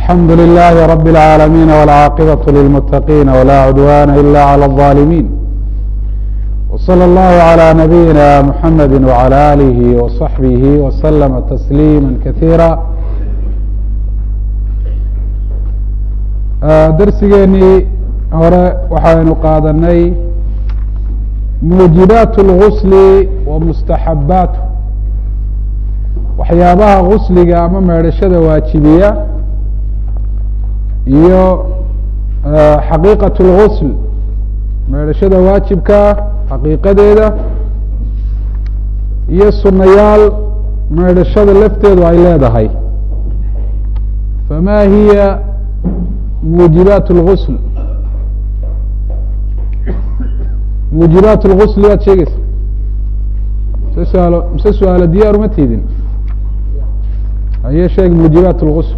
الحمد لله رب العالمين والعاقبة للمتقين ولا عدوان إلا على الظالمين وصلى الله على نبينا محمد وعلى آله وصحبه وسلم تسليما كثيرا darsigeenii hore waxaynu qaadanay muujibaat اlgusli wa mustaxabaatu waxyaabaha gusliga ama meedhashada waajibiya iyo xaqiiqaة اlgusl meedhashada waajibkaa xaqiiqadeeda iyo sunayaal meedhashada lafteedu ay leedahay fama hiya muujibaat اlgusl muujibaat اlgusl waad sheegeysa mse suaalo mise su-aalo diyaar uma tiidin haye sheeg muujibaat اlgusl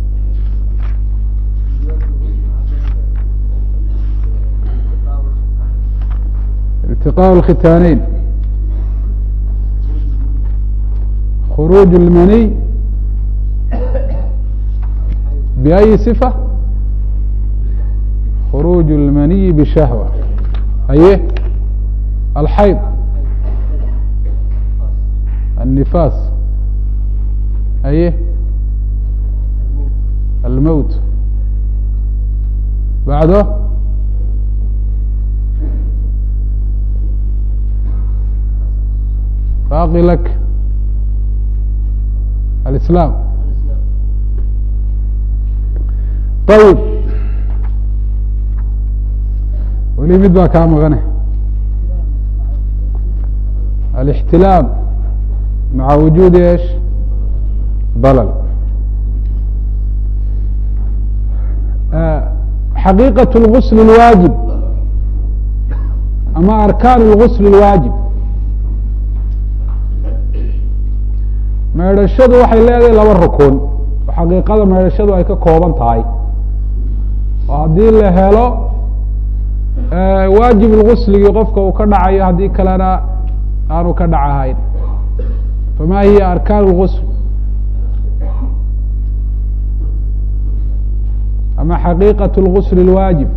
iltiqاء الkhitaaneyn khuruuج اlmaniy بأyi صفة khuruuج اlmaniyi bshahوة haye alxayd النifaas haye almowt bacdo baaqi lak alislaam ayib weli mid baa kaa maqane alاxtilaam maca wujuudi esh balal xaqiiqaة اlgusl اlwaajib ama arkaan اlgusl اlwaajib meedhashadu waxay leedahay laba rukun oo xaqiiqada meedhashadu ay ka kooban tahay oo haddii la helo waajib lgusligii qofka uu ka dhacayo haddii kalena aanu ka dhacahayn fama hiya arkaan اlgusl ama xaqiiqaة اlgusl اlwaajib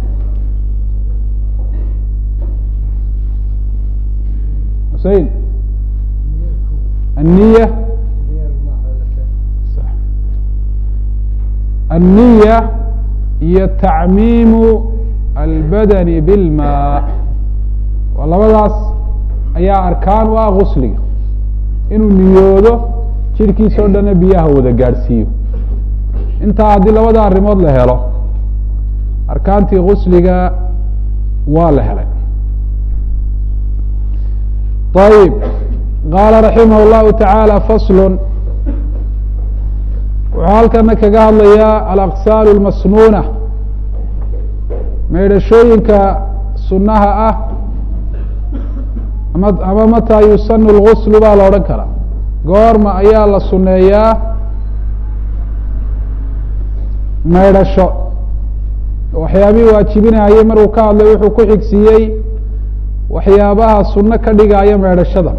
husein الniya الniya iyo tacmiimu albadani bilmaa waa labadaas ayaa arkaan u ah gusliga inuu niyoodo jirhkiisa o dhanna biyaha wada gaadhsiiyo intaa haddii labada arrimood la helo arkaantii gusliga waa la helay ayib qaala raximah اllahu taعaalى fasl wuxuu halkana kaga hadlayaa alaqsaal اlmasnuuna meydhashooyinka sunaha ah ama ama mataa yusanu اlguslu baa la odhan karaa goorma ayaa la suneeyaa meydhasho waxyaabihii waajibinayay markuu ka hadlay wuxuu ku xigsiiyey waxyaabaha suno ka dhigaya meydhashada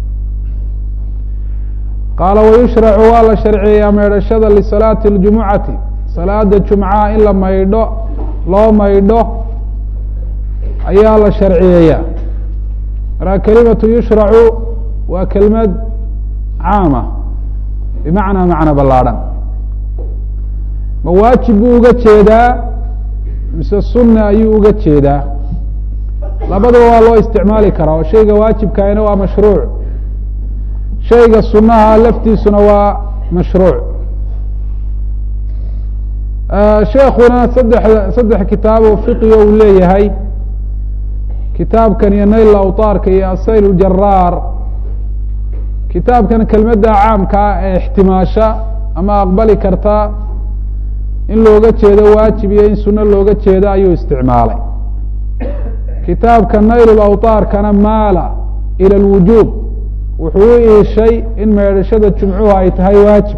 qaala wayushracu waa la sharciyeeyaa meydhashada lisalaati اljumucati salaada jumcaha in la maydho loo maydho ayaa la sharciyeeyaa markaa kelimatu yushracu waa kelimad caama bimacnaa macno ballaadhan ma waajib buu uga jeedaa mise sunna ayuu uga jeedaa labadaba waa loo isticmaali karaa oo shayga waajibkaina waa mashruuc shayga sunaha laftiisuna waa mashruuc sheekuna saddex saddex kitaabo fiqiga uu leeyahay kitaabkan iyo nayl awtaarka iyo asayl ljaraar kitaabkan kelmadda caamka ah ee ixtimaasha ama aqbali karta in looga jeedo waajib iyo in suno looga jeedo ayuu isticmaalay kitaabka nayl lawtaarkana maala ila lwujuub wuxuu u iishay in meedhashada jumcuhu ay tahay waajib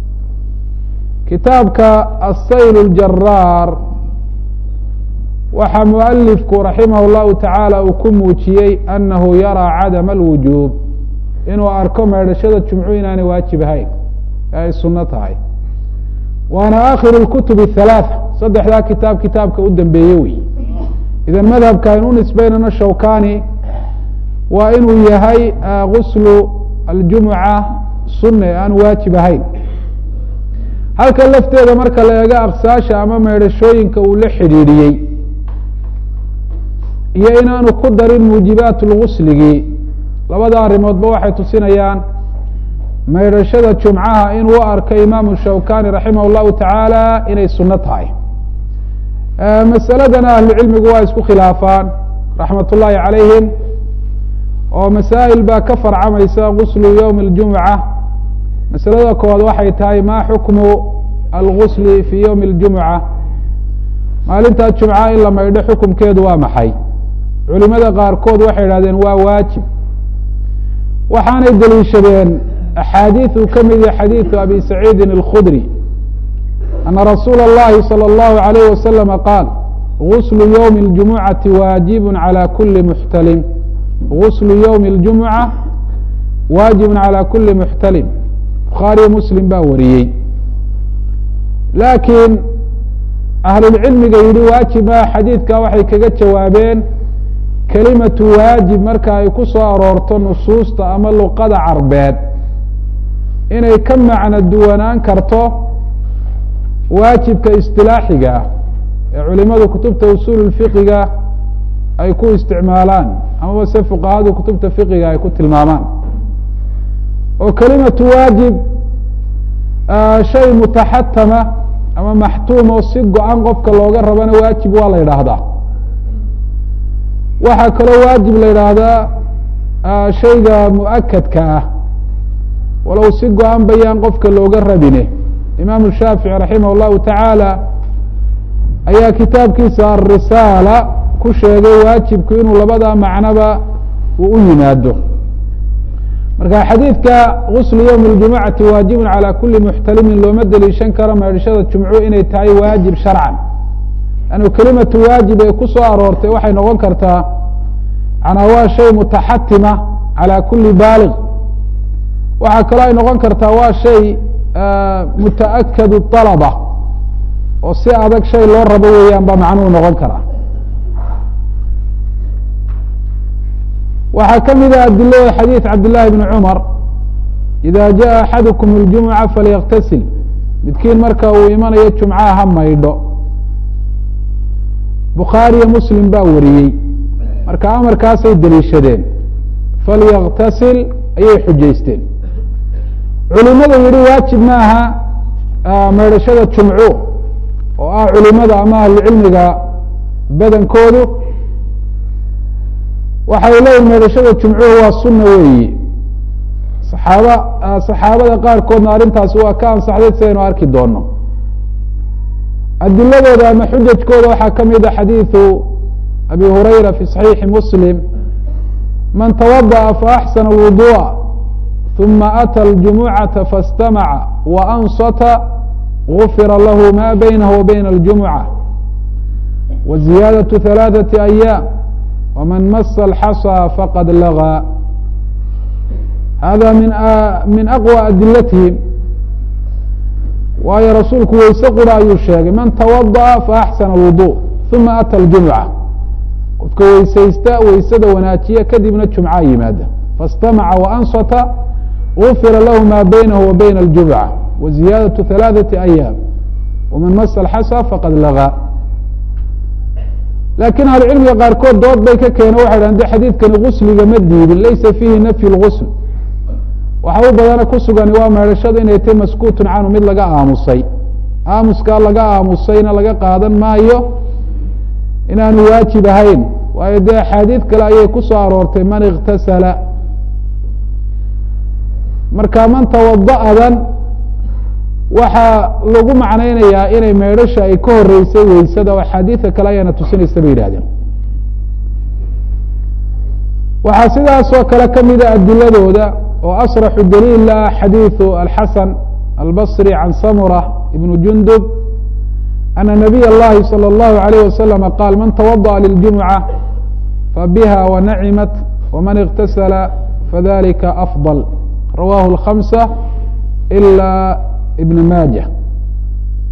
kitaabka asayl اljaraar waxaa mualifku raximah اllahu tacaala uu ku muujiyey anahu yaraa cadama alwujuub inuu arko meedhashada jumcu inaanay waajib ahayn ee ay suno tahay waana akhiru اlkutub الhalaaثa saddexdaa kitaab kitaabka u dambeeye wey idan madhabka aynu u nisbaynano shawkani waa inuu yahay guslu aljumuca sunne aan waajib ahayn halka lafteeda marka la eego aqsaasha ama meedhashooyinka uu la xidhiidhiyey iyo inaanu ku darin muujibaat lgusligi labada arrimoodba waxay tusinayaan maydhashada jumcaha inuu u arko imaamu shawkani raximah اllahu tacaala inay suno tahay masaladana ahlucilmigu waa isku khilaafaan raxmat ullaahi calayhim oo masaa'il baa ka farcamaysa guslu ywmi اljumuca masalada koowaad waxay tahay ma xukmu algusli fi ywmi اljumuca maalintaa jumca in la maydho xukumkeedu waa maxay culimada qaarkood waxay idhahdeen waa waajib waxaanay deliishadeen axaadiid uu ka mid yahay xadiidu abi saciidin اlkhudri ana rasuula اllahi salى اllahu عalayh wasalama qaal guslu ywmi اljumucati waajib calى kuli muxtalim guslu ywmi اljumuca waajib calى kuli muxtalim bukhaariyo muslim baa wariyey laakiin ahlulcilmiga yihi waajiba xadiidka waxay kaga jawaabeen kelimatu waajib marka ay ku soo aroorto nusuusta ama luqada carbeed inay ka macno duwanaan karto waajibka istilaaxiga ah ee culimadu kutubta usuul fiqiga ay ku isticmaalaan amaba se fuqahadu kutubta fiqiga ay ku tilmaamaan oo kelimatu waajib shay mutaxatama ama maxtuum oo si go-an qofka looga rabana waajib waa la yidhaahdaa waxaa kaloo waajib la yidhaahdaa shayga muakadka ah walow si go-an bayaan qofka looga rabine imaamu shaafici raximah llahu tacaala ayaa kitaabkiisa arisaala ku sheegay waajibku inuu labada macnoba uu u yimaado marka xadiidka guslu ywmi اljumucati waajibun calى kuli muxtalimin looma deliishan karo maydhashada jumcu inay tahay waajib sharcan lannu kelimatu waajib ee ku soo aroortay waxay noqon kartaa manaa waa shay mutaxatima calى kuli baaliq waxaa kaloo ay noqon kartaa waa shay mutaakadu طalaba oo si adag shay loo rabo weeyaan ba macnuhu noqon karaa waxaa ka mid ah adilada xadiid cabd llaahi bni cumar ida jaءa axadukum اljumuca falyaktasil midkiin marka uu imanayo jumcaha ha maydho bukhaariyo muslim baa wariyey marka amarkaasay deliishadeen falyaktasil ayay xujaysteen culimada yihi waajib maaha maydhashada jumcu oo ah culimada ama ahlucilmiga badankoodu waxay leeyihin maydhashada jumcuhu waa sunna weeyi saxaaba saxaabada qaarkoodna arrintaasi waa ka ansaxday sidaynu arki doono adiladooda ama xujajkooda waxaa ka mid a xadiidu abi hurayra fi صaxiixi muslim man tawadaأa faaxsana اlwuduءa ثuma atى اljumucaةa faاstamaca وansata gufira lahu ma baynahu wa bayna اljumucة wa ziyaadaة ثalaaثaةi أyaam wman masa اlxasى faqad lagى hada min min aqwى adilatihim waayo rasuulku weyse qura ayuu sheegay man tawadaأa faaxsana اlwuduء uma atى اljumucة qofka weysaysta weysada wanaajiya kadibna jumca yimaada faاstamaca وansata gufira lahu ma baynahu wa bayna اljumcة wa ziyaadaة ثalaaثaةi أyaam waman masa اlxasى faqad lagى laakiin ahlucilmiga qaarkood dood bay ka keene waxay dhahan de xadiidkani gusliga ma diidin laysa fiihi nafyu lgusl waxa u badana ku sugani waa meedhashada inay tahy maskuutun canhu mid laga aamusay aamuskaa laga aamusayna laga qaadan maayo inaanu waajib ahayn waayo dee axaadiid kale ayay ku soo aroortay man iktasala marka man tawada'adan waxaa lagu macnaynayaa inay meedhasha ay ka horeysay weysada oo axaadiida kale ayaana tusinaysa bay yidhahdeen waxaa sidaasoo kale ka mida adiladooda oo asraxu daliil ah xadiiثu alxasan albصri can samura ibn jundub ana nabiy اllahi salى اllahu عalayh waslama qaal man tawadaأa liljumuca fabiha wanacimat wman اktasala fadalika afضل rawahu اlhamsa ilا ibn maaja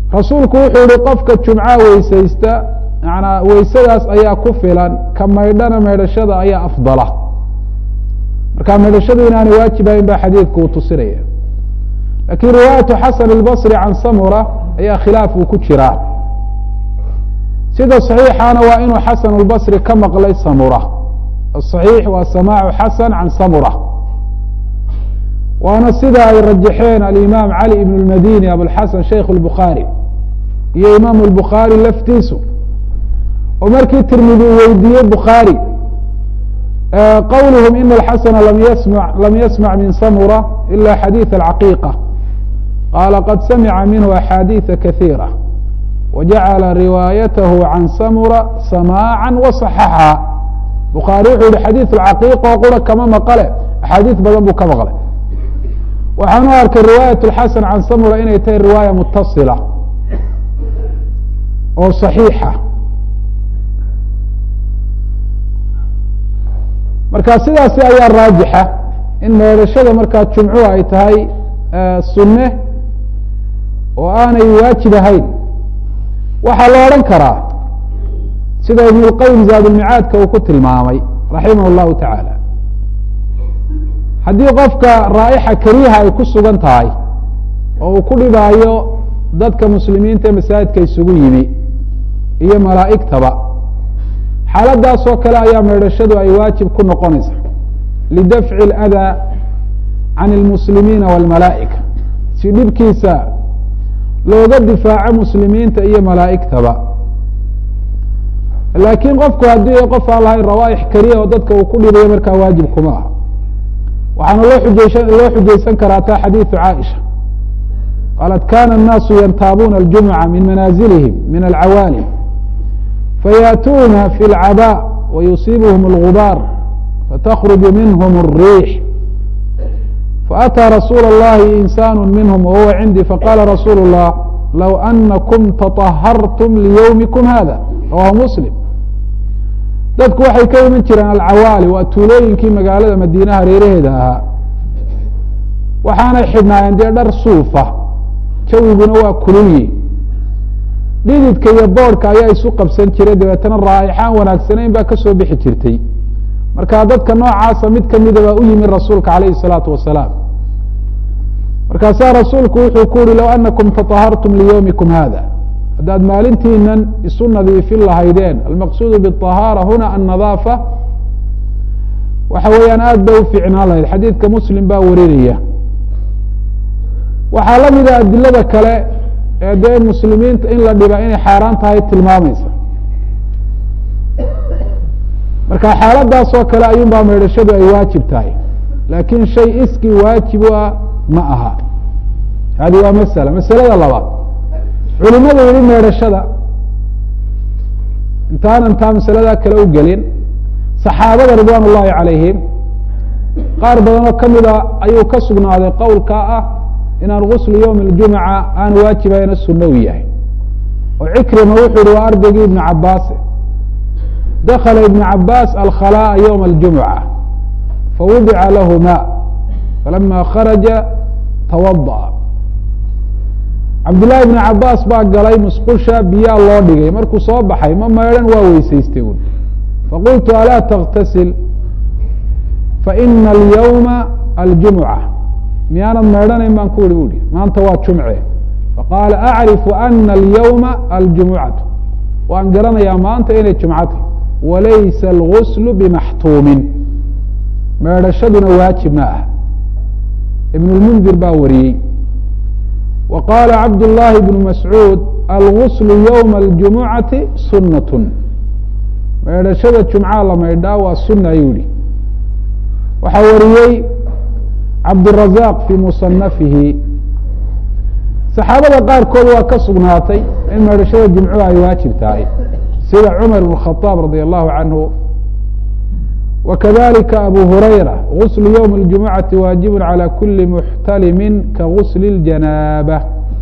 rasuulku wuxuu yihi qofka jumca weysaysta manaa weysadaas ayaa ku filan ka maydhana maydhashada ayaa afdala marka maydhashadu inaanay waajibahayn ba xadiidku uu tusinaya lakin riwaayatu xasan اlbصri can samura ayaa khilaaf uu ku jiraa sida صaxiixana waa inuu xasan اlbصri ka maqlay samura aصaxiix waa samaacu xasan can samura waana sida ay rajaxeen alimaam cali ibn اlmadini abulxasan sheikh اlbukhaari iyo imaam اlbukhaari laftiisu oo markii tirmidi uu weydiiyey bukhaari qowluhum ina alxasana lam yasma lam yasmac min samura ila xadiiث alcaqiiqa qaala qad samica minhu axaadiiثa kahiira wajacala riwaayatahu can samura samaaca waصaxaxa bukhaari wuxuu yihi xadiiث alcaqiiqa oo qura kama maqale axaadiis badan buu ka maqlay waxaanu arkay riwaayaة اxasan can samura inay tahay riwaaya mutasila oo صaxiixa marka sidaasi ayaa raajixa in meedhashada markaa jumcuhu ay tahay sunne oo aanay waajib ahayn waxaa la odhan karaa sida ibn اlqayim zaadulmicaadka uu ku tilmaamay raximah اllahu taعaalى haddii qofka raa'ixa kariha ay ku sugan tahay oo uu ku dhibaayo dadka muslimiinta masaajidka isugu yimi iyo malaa'igtaba xaaladaas oo kale ayaa meedhashadu ay waajib ku noqonaysa lidafci اlأdaa can اlmuslimiina wاlmalaa'ika si dhibkiisa looga difaaco muslimiinta iyo malaa'igtaba laakiin qofku haddii qof aan lahayn rawaaix kariya oo dadka uu ku dhibayo markaa waajib kuma aha waxaana loo xujeysa loo xujaysan karaa taa xadiiثu caaisha qaalat kana الnaasu yantaabuuna اljumca min manaazilihim min alcawaalim fayaأtuuna fi اlcabا wayusiibhm اlgubaar fatkruju minhm الriix faأtىa rasuul الlahi insaan minhm wahuwa cindii faqala rasuul الlah low anakum taطahartum liywmikum hada rawahu muslim dadku waxay ka iman jireen alcawaali waa tuulooyinkii magaalada madiinaha reeraheeda ahaa waxaanay xidhnaayeen dee dhar suufa jawiguna waa kululyi dhididka iyo boodhka ayaa isu qabsan jiray dabeetana raa'ixaan wanaagsanayn baa kasoo bixi jirtay marka dadka noocaasa mid kamida baa u yimi rasuulka calayhi الsalaatu wasalaam markaasaa rasuulku wuxuu ku yihi low anakum taطahartum liyowmikum hada haddaad maalintiinan isu nadiifin lahaydeen almaqsuudu bالطahaara huna annadaafa waxa weeyaan aad bay u fiicnaan lahayd xadiidka muslim baa warinaya waxaa la mida adilada kale ee dee muslimiinta in la dhiba inay xaaraan tahay tilmaamaysa marka xaaladaas oo kale ayuun baa meedhashadu ay waajib tahay laakin shay iskii waajib u ah ma aha hadi waa masala masalada labaad culimada yihi meedhashada intaanan taa masalada kale u gelin saxaabada ridwaan ullahi calayhim qaar badan oo kamida ayuu ka sugnaaday qowlkaa ah inaan guslu ywmi اljumca aan waajibahayna sunno u yahay oo cikrima wuxuu yihi waa ardaygii ibn cabaase dakla ibn cabaas alkhalاءa ywma اljumca fawudica lahu ma falama kharaja tawadaأ cabdالlahi ibn cabaas baa galay musqusha biyaa loo dhigay markuu soo baxay ma maydhan waa weysaystay un faqultu alaa تktasil faina اlyوma aljumca miyaanad maydhanayn baan ku ihi bu hi maanta waa jumce faqaala acrifu ana alyawma aljumucatu waan garanayaa maanta inay jumcata walaysa alguslu bimaxtuumin meedhashaduna waajib ma ah ibn lmundir baa wariyey wa qaala cabd llaahi bnu mascuud alguslu ywma aljumucati sunat meedhashada jumca la maydhaa waa suna ayuu yihi waxaa wariyey cabdالرaزاq fي muصanafihi saxaabada qaarkood waa ka sugnaatay in meedhashada jumcuhu ay waajib tahay sida cmar بن الخaطاab radي الlahu canhu وkadalika abu hurayra غusl ywم الجumuعaةi waaجib عalى kuli muxtalimi kagusl الjanاabة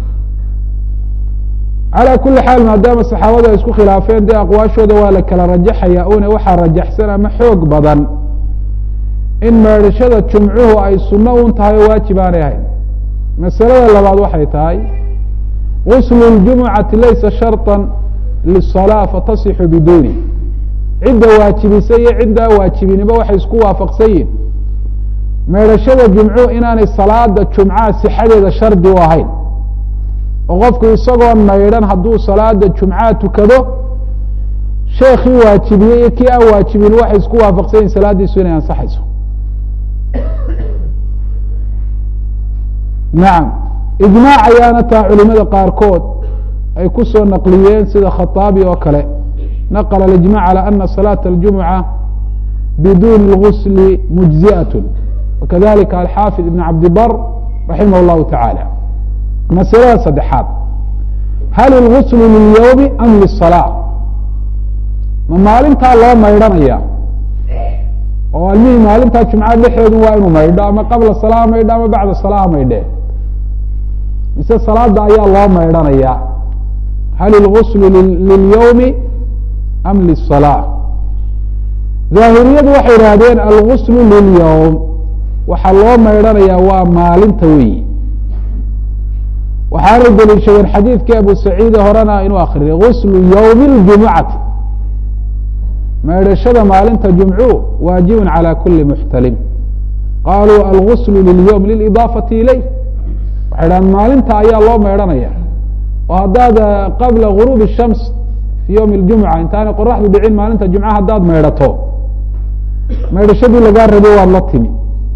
calى kuli xaal maadaama saxaabadu ay isku khilaafeen dee aqwaashooda waa la kala rajaxaya une waxaa rajaxsan ama xoog badan in meedhashada jumcuhu ay sunno un tahay oo waajib aanay ahayn masalada labaad waxay tahay gusl اljumucati laysa sharطa liلصalاة fatasixu biduni cidda waajibisa iyo ciddaa waajibiniba waxay isku waafaqsan yihin meedhashada jumcu inaanay salaada jumcaha sixadeeda shardi u ahayn oo qofku isagoon maydhan hadduu salaada jumcaha tukado sheekii waajibiyey iyo kii aan waajibin waxay isku waafaqsan yihin salaadiisu inay ansaxayso nacam ijmaac ayaana taa culimada qaarkood ay ku soo naqliyeen sida khaaabi oo kale naqla اijmac alى ana salaaة اljumuca biduni اlgusli mujziaة wakadalika alxaafid ibn cabdibar raximah اllahu taعaalى masalada saddexaad hal اlgusl lilyowmi am liلصalاة ma maalintaa loo maydhanaya oo almihii maalintaa jumcad dhexeedu waa inuu maydho ama qabla salaa maydho ama bacda salaa maydhe mise salaada ayaa loo maydhanaya hal اlgusl lilyowmi am liلصalاة daahiriyadu waxay idhaahdeen algusl lilyowm waxaa loo maydhanayaa waa maalinta weyi waxaanay deliishadeen xadiidkii abu saciide horena inuu akriyay guslu ywmi اljumucati maydhashada maalinta jumcu waajibu calى kuli muxtalim qaluu algusl lilyowm lilidaafati ilayh waxay dhahdeen maalinta ayaa loo maydhanaya oo haddaad qabla guruub الshams fi ywmi اljumuca intaanay qoraxdu dhicin maalinta jumca haddaad maydhato maydhashadii lagaa rabay waad la timi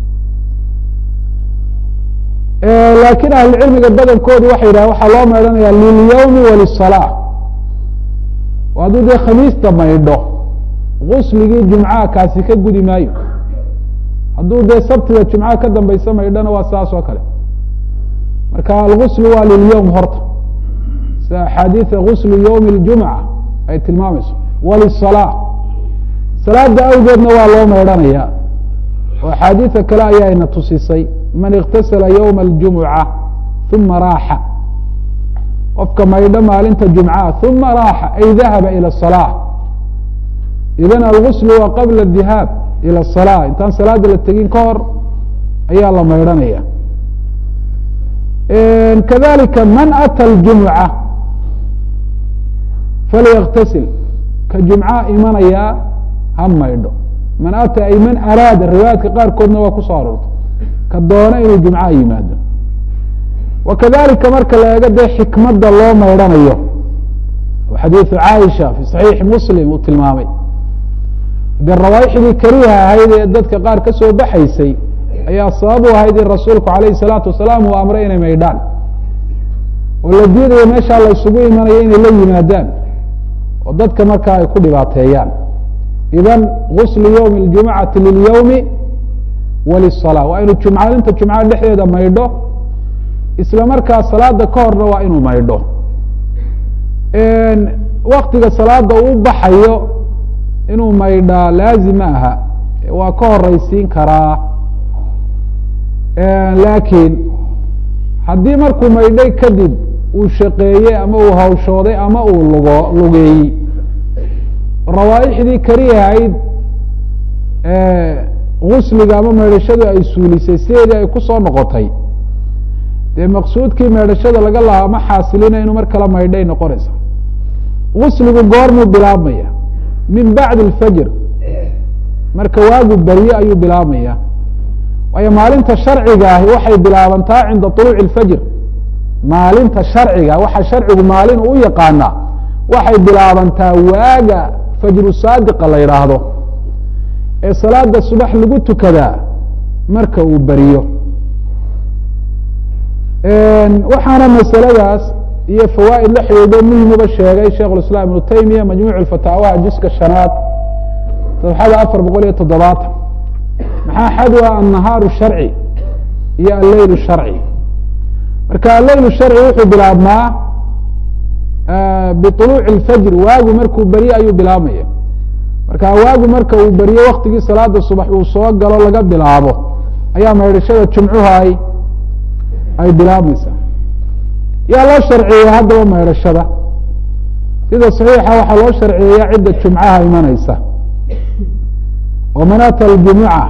laakiin ahlucilmiga badankoodu waxay yidhahen waxaa loo maydhanaya lilyowmi waliلصalاة oo hadduu dee khamiista maydho gusligii jumcaha kaasi ka gudi maayo hadduu dee sabtiga jumcaha ka dambaysa maydhona waa saas oo kale marka algusl waa lilyowm horta sida axaadiida guslu ywmi اljumca ay tilmaamayso waliلصalاة salaada awgeedna waa loo maydhanaya oo axaadiida kale ayaayna tusisay man اktasala ywma اljumuca uma raaxa qofka maydho maalinta jumcaha uma raaxa ay dahaba ilى الصalاة idan algusl waa qabla الdihaab ilى الصalاة intaan salaada la tegin ka hor ayaa la maydhanaya kadalika man atى اljumuca falyaktasil ka jumcaha imanaya ha maydho man ata ay man araada riwaayaadka qaarkoodna waa kusoo aroortay ka doona inuu jumcaha yimaado wakadalika marka la eego dee xikmadda loo maydhanayo oo xadiidu caaisha fi saxiixi muslim uu tilmaamay dee rawaaixdii kariha ahayd ee dadka qaar ka soo baxaysay ayaa sabab u ahayd in rasuulku alayhi salaatu wasalaam uu amray inay maydhaan oo la diidayo meeshaa la isugu imanayo inay la yimaadaan oo dadka markaa ay ku dhibaateeyaan idan guslu ywmi اljumucati lilyowmi waliلصalاة waa inuu jumcaalinta jumcada dhexdeeda maydho isla markaa salaada ka horna waa inuu maydho waktiga salaada uu baxayo inuu maydhaa laazim ma aha waa ka horeysiin karaa laakiin haddii markuu maydhay kadib uu shaqeeyey ama uu hawshooday ama uu lugo lugeeyey rawaaixdii karihahayd gusliga ama maydhashadu ay suulisay sideedii ay ku soo noqotay dee maqsuudkii maydhashada laga lahaa ma xaasilina inuu mar kala maydhay noqonaysa gusligu goormuu bilaabmaya min bacdi alfajr marka waagu berye ayuu bilaabmaya waayo maalinta sharciga ahi waxay bilaabantaa cinda طuluuci اlfajr maalinta sharciga waxa sharcigu maalin uu yaqaanaa waxay bilaabantaa waaga fajru saadiqa la yidhaahdo ee salaada subax lagu tukadaa marka uu beriyo waxaana masaladaas iyo fawaa'id la xidhiidho muhimuba sheegay sheikh اiسلام iبnu taymiya majmuع fataawaha juska shanaad sabxada afar boqol iyo toddobaatan maxaa xadwa annahaaru sharci iyo alleyl sharci marka alleyl sharci wuxuu bilaabmaa biطuluuci اlfajr waagu markuu berye ayuu bilaabmaya marka waagu marka uu berye waktigii salaada subax uu soo galo laga bilaabo ayaa maydhashada jumcuha ay ay bilaabmaysaa yaa loo sharciyeeya haddaba maydhashada sida صaxiixa waxaa loo sharciyeeya cidda jumcaha imanaysa وman atى الجumuعة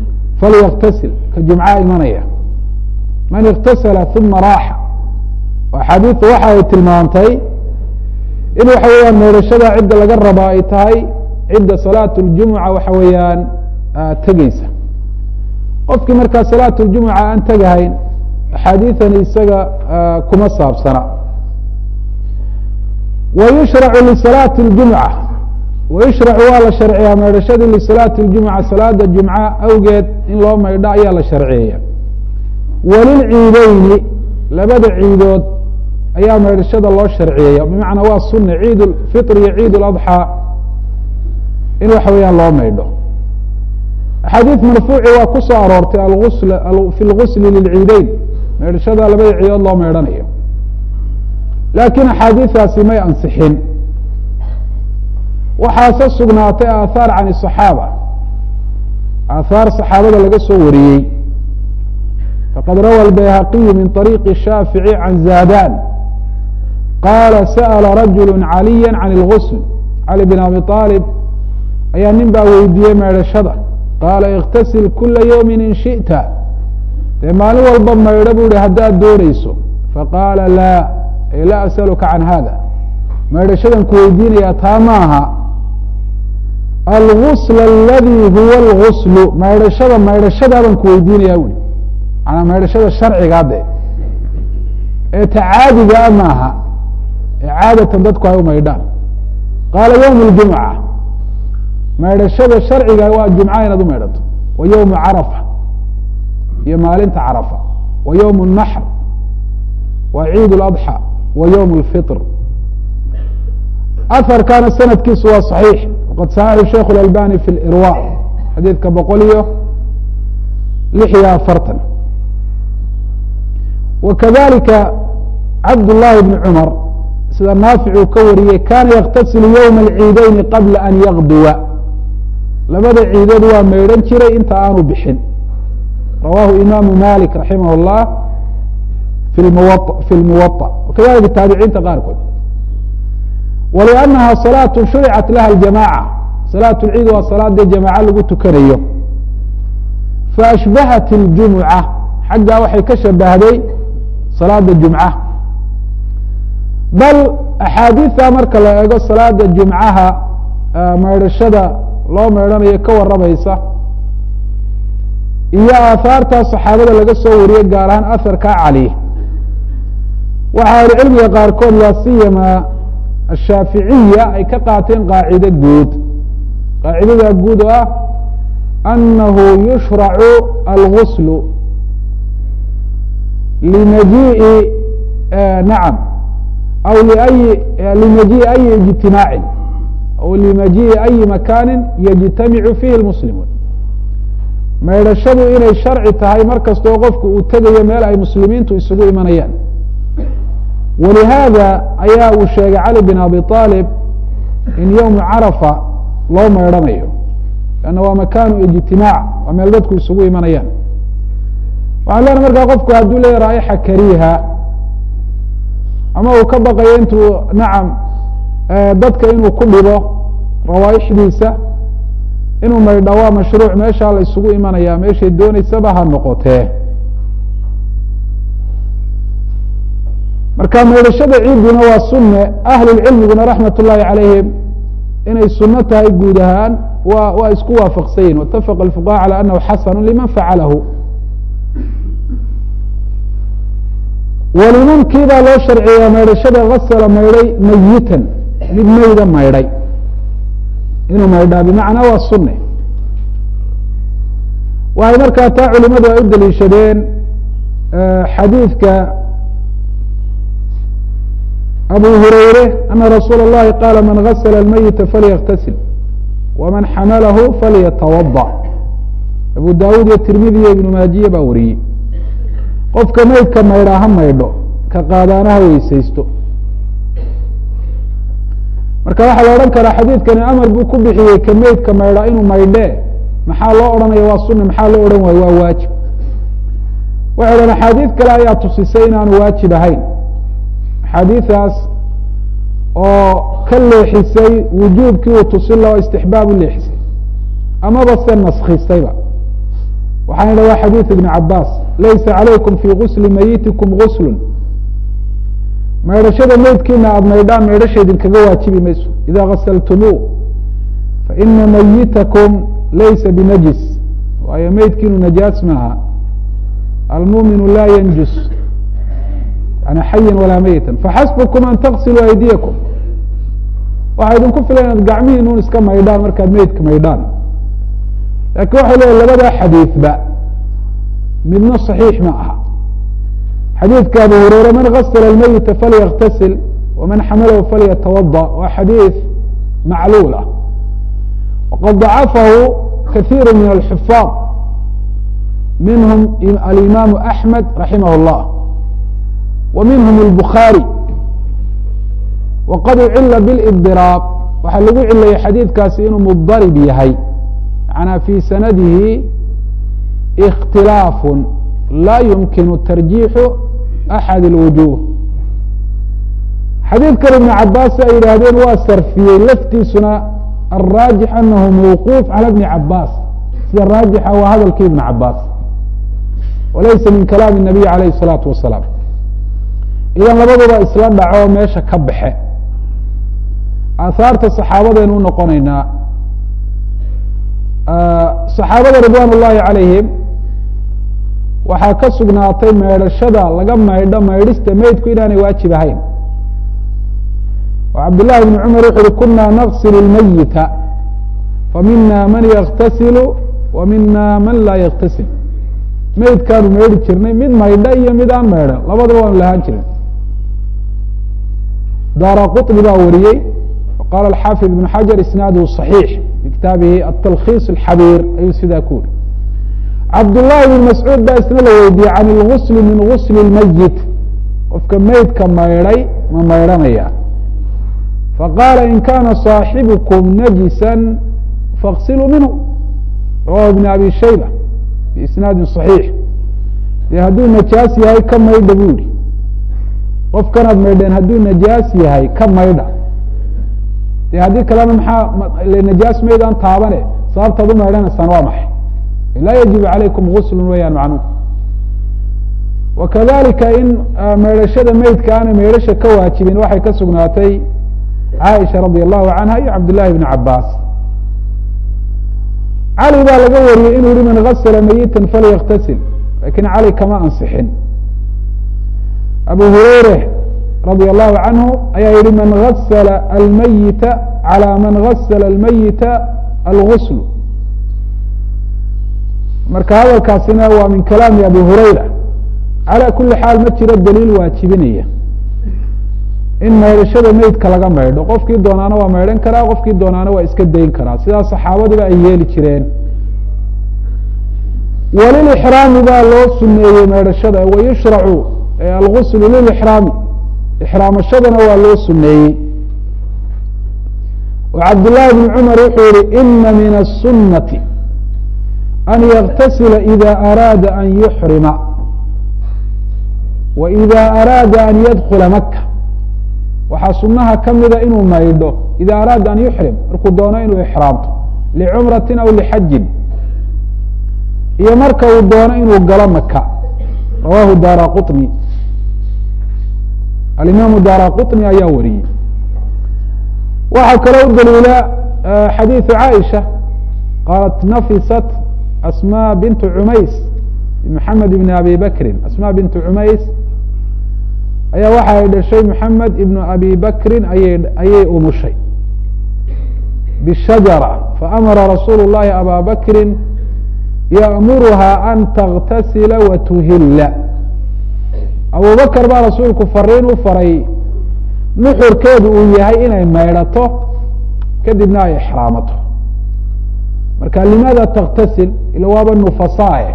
falyaktasil ka jumcaha imanaya man اktasla ثuma raaxa axaadiidu waxa ay tilmaamtay in waxa weeyaan meedhashada cidda laga rabaa ay tahay cidda salaat اljumuca waxa weeyaan tegeysa qofkii markaa salaat اljumuca aan tegahayn axaadiidan isaga kuma saabsana wa yushracu lisalaati اljumca wayushracu waa la sharciyaa meedhashadii lisalaati اljumca salaada jumca awgeed in loo maydho ayaa la sharciyeeya walilciideyni labada ciidood ayaa meedhashada loo sharciyeeya bimacnaa waa suna ciid fitr iyo ciid اladxaa in waxa weeyaan loo maydho axaadiid marfuuci waa ku soo aroortay alus fi lgusli lilciideyn meedhashada labada ciidood loo meydhanayo laakiin axaadiidaasi may ansixin waxaase sugnaatay aathaar can الصaxaaba aathaar صaxaabada laga soo wariyey faqad rawa الbayhaqiyu min طariiqi shaafiعي can zadan qaala sa'la rajulu caliya can اlgusl cali bn abi طaalib ayaa nin baa weydiiyey meedhashada qaala اktasil kula ywmi in shiئta dee maalin walba maydho bu hi haddaad doonayso faqaala laa ay laa asaluka can hada maydhashadan ku weydiinayaa taa maaha algusl aladi huwa alguslu maydhashada maydhashadaabaan ku weydiinayaa ui manaa maydhashada sharcigaa de ee ta caadigaa maaha ee caadatan dadku ay u maydhaan qaala ywm اljumca maydhashada sharciga waa jumca inaad u maydhato wa ywmu carafa iyo maalinta carafa wa ywm الnaxr wa ciid اladxى wa ywm اlfitr aharkana sanadkiisu waa صaxiix waqad saxaxu sheikh اlalbani fi lirwa xadiidka boqol iyo lix iyo afartan wa kadalika cabd llahi bn cumar sida naafic uu ka wariyey kana yaktasilu ywma اlciideyni qabla an yaqduwa labada ciidood waa maydhan jiray inta aanu bixin rawahu imaamu malik raximah اllah fi fi lmuwaطa wakadalika taabiciinta qaarkood wliannaha salaatu shuricat laha aljamaca salaat lciid waa salaadee jamaco lagu tukanayo faashbahat اljumuca xaggaa waxay ka shabahday salaada jumca bal axaadiida marka la eego salaada jumcaha maydhashada loo maydhanayo ka waramaysa iyo aahaarta saxaabada laga soo wariyey gaar ahaan aharka cali waxa ahlucilmiga qaarkood laa siyama ashaaficiya ay ka qaateen qaacide guud qaacidada guud oo ah anahu yushracu alguslu limajii'i nacam aw liayi limajii'i ayi ijtimaacin aw limajii'i ayi makaanin yajtamicu fihi lmuslimuun maydhashadu inay sharci tahay mar kastoo qofku uu tegayo meel ay muslimiintu isugu imanayaan walihaada ayaa uu sheegay cali bin abi aalib in ywmu carafa loo maydhanayo lanna waa makaanu ijtimaac waa meel dadku isugu imanayaan waxaan leenahay markaa qofku hadduu leeya raa'ixa kariiha ama uu ka baqayo intuu nacam dadka inuu ku dhibo rawaaixdiisa inuu maydha waa mashruuc meeshaa la isugu imanaya meeshay dooneysaba ha noqotee marka maydhashada ciiduna waa sunne ahlulcilmiguna raxmat ullaahi calayhim inay suno tahay guud ahaan wa waa isku waafaqsanyihin waitafaqa alfuqaha calى anahu xasanu liman facalahu walimankii baa loo sharciyaa maydhashada gasala maydhay mayitan mid meyda maydhay inuu maydhaa bimacnaa waa sunne waxay markaa taa culimadu ay u daliishadeen xadiidka abu hurayre ana rasuula اllahi qaala man gasla اlmayita falyaktasil waman xamalahu falyatawaضa abu dawud iyo tirmidi iyo ibnu maajiye baa wariyey qofka meydka maydhaa ha maydho ka qaadaana ha weysaysto marka waxaa la odhan karaa xadiidkani amar buu ku bixiyey ka meydka maydhaa inuu maydhee maxaa loo odhanaya waa sunna maxaa loo odhan waayo waa waajib waxay dhahen axaadiid kale ayaa tusisay inaanu waajib ahayn axaadiidaas oo ka leexisay wujuubkii uu tusin lao istixbaab u leexisay amaba se naskistayba waxaan idha waa xadiid ibn cabaas laysa calaykum fii gusli mayitikum guslun maydhashada meydkiina aada maydhaan maydhasha idinkaga waajibi mayso ida gasaltumuu faina mayitakum laysa binajis waayo meydkiinu najaas maaha almuminu laa yanjus yani xayan walaa meyitan faxasbukum an taqsiluu aydiyakum waxaa idinku filan inaad gacmihiinuun iska maydhaan markaad meydka maydhaan lakin waxay leeyihin labadaa xadiidba midna صaxiix ma aha xadiidka abu hureyre man gasla اlmeyita falyaktasil waman xamalahu falyatawaضa waa xadiid macluul ah waqad dacafahu kahiiru min alxufaad minhum alimaamu axmed raximah اllah wa minhum اlbukhaarي waqad ucila biاlibdiraaq waxaa lagu cilayay xadiidkaasi inuu mudarib yahay manaa fi sanadihi اkhtilaaf laa yumkinu tarjiixu axad اlwujuh xadiidkan ibn cabaas ay yidhaahdeen waa sarfiyey laftiisuna alraajix anahu mawquuf calى bni cabaas sida raajixa waa hadalkii ibn cabaas walaysa min kalaami الnabiy alayh الsalaatu wasalaam idan labaduba isla dhaco meesha ka baxe aahaarta saxaabadaynu unoqonaynaa saxaabada ridwan ullahi calayhim waxaa ka sugnaatay maydhashada laga maydho maydhista meydku inaanay waajib ahayn oo cabdالlahi bn cumar wuxu uhi kuna naqsil اlmayita famina man yaktasilu wa mina man laa yaktasil meydkaanu maydhi jirnay mid maydha iyo mid aan maydhan labadaba waanu lahaan jirnay dara quطni baa wariyey qala alxaafid ibn xajar isnaaduhu صaxiix fi kitaabihi atalkhiis اxabiir ayuu sidaa ku uri cabdullahi bn mascuud baa isna la weydiiyey can اlgusli min gusli اlmayit qofka meydka maydhay ma maydhanaya faqaala in kana صaaxibukum najisa faغsiluu minhu rawahu ibn abi shayba biisnaadi صaxiix dee hadduu najaas yahay ka maydha bu yihi qofkanaad maydheen hadduu najaas yahay ka maydha de haddii kalena maxaa najaas maydaan taabane sababtaad u maydhanaysaan waa maxay laa yajibu calaykum guslu weyaan macnuhu wakadalika in maydhashada meydka aanay maydhasha ka waajibin waxay ka sugnaatay caaisha radi allahu canha iyo cabdillahi bni cabaas cali baa laga wariyey inuu yihi man gasla mayitan falyaktasil lakin cali kama ansixin abu hureyre radi allahu canhu ayaa yihi man gasla almayita calى man gasla almayita algusl marka hadalkaasina waa min kalaami abi hurayra calى kuli xaal ma jiro daliil waajibinaya in maydhashada meydka laga maydho qofkii doonaana waa maydhan karaa qofkii doonaana waa iska dayn karaa sidaas saxaabadiba ay yeeli jireen walilixraami baa loo suneeyey maydhashada wayushracu alguslu lilixraami ixraamashadana waa loo suneeyey oo cabdillaahi bni cumar wuxuu yihi ina min aلsunati an yaktasila ida araada an yuxrima wa ida araada an yadkula maka waxaa sunaha ka mida inuu maydho ida araada an yuxrim markuu doono inuu ixraamto licumrati aw lixajin iyo marka uu doono inuu galo maka rawahu dara quطni alimaamu dara quطni ayaa wariyey waxaa kaloo u daliila xadiiثu caaisha qaalat nafisat asmا bintu cumays maxamed ibn abi bakrin asma bintu cumays ayaa waxa ay dhashay maxamed ibnu abi bakrin ayay ayay umushay bishajara faamara rasuulu الlahi aba bakrin yأmuruha an taktasila watuhila abu bakr baa rasuulku fariin u faray nuxurkeedu uu yahay inay maydhato kadibna ay ixraamato marka limaada taktasil ila waaba nufasaae